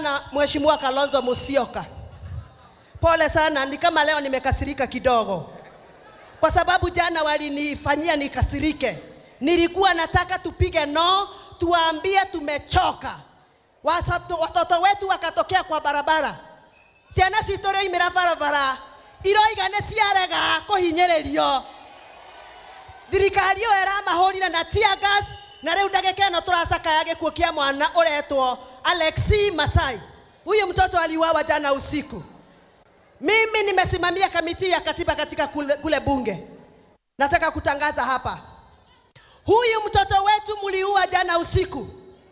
sana Mheshimiwa Kalonzo Musyoka. Pole sana, ni kama leo nimekasirika kidogo, kwa sababu jana walinifanyia nikasirike. Nilikuwa nataka tupige no, tuwaambie tumechoka. Wasato, watoto wetu wakatokea kwa barabara, ciana citå rä oimä ra barabara iroiga nä ciarega kå hinyä rio thirikari ä yo ĩramahå rire na tear gas na rä u ndagä ka ä no tå racakaya gä kuo kä a mwana å retwo alexi masai huyu mtoto aliuawa jana usiku mimi nimesimamia kamiti ya katiba katika kule, kule bunge nataka kutangaza hapa huyu mtoto wetu mliua jana usiku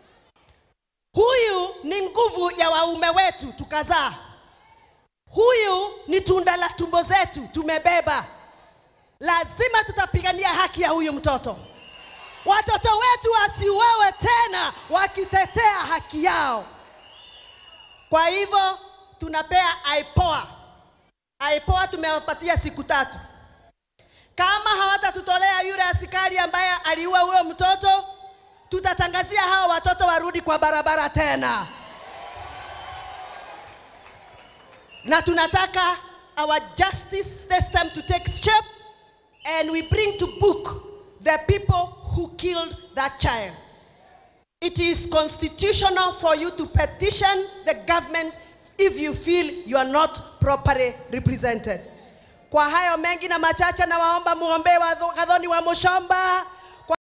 huyu ni nguvu ya waume wetu tukazaa huyu ni tunda la tumbo zetu tumebeba lazima tutapigania haki ya huyu mtoto watoto wetu wasiuawe tena wakitetea haki yao kwa hivyo tunapea aipoa aipoa tumewapatia siku tatu kama hawatatutolea yule askari ambaye aliua huyo mtoto tutatangazia hawa watoto warudi kwa barabara tena na tunataka our justice system to take shape and we bring to book the people who killed that child it is constitutional for you to petition the government if you feel you are not properly represented kwa hayo mengi na machache nawaomba muombee Wadho- Gathoni wa Mushomba